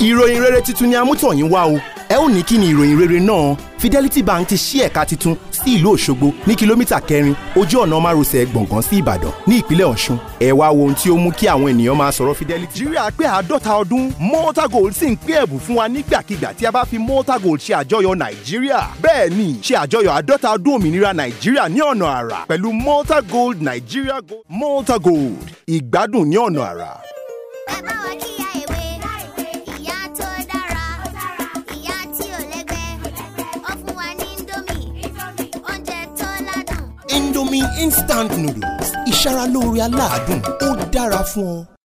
ìròyìn rere tuntun ni amútọ̀yìn wá o ẹ ó ní kí ni ìròyìn rere náà Fidelity Bank ti ṣí ẹ̀ka tuntun sí ìlú Òṣogbo ní kìlómítà kẹrin ojú ọ̀nà márosẹ̀ gbọ̀ngàn sí Ìbàdàn ní ìpínlẹ̀ Ọ̀ṣun ẹ wá wo ohun tí ó mú kí àwọn ènìyàn máa sọ̀rọ̀ Fidelity. nàìjíríà pé àádọ́ta ọdún malta gold sì ń pín ẹ̀bùn fún wa nígbàkigbà tí a bá fi malta gold ṣe àjọyọ̀ nàìjíríà bẹ́ẹ̀ ni ṣe àjọyọ̀ àádọ́ta ọdún òmìnira nàìjíríà ní ọ̀nà àrà pẹ̀lú malta gold nàìjíríà gold malta gold ìgbádùn ní ọ̀nà àrà. ẹ bá wa kíyà èwe ìyá tó dára ìyá tí ò lẹ́gbẹ́ ó fún wa ní indomie oúnjẹ tó ládùn. Indomie instant noodles ìṣaralóore aládùn ó dára fún ọ.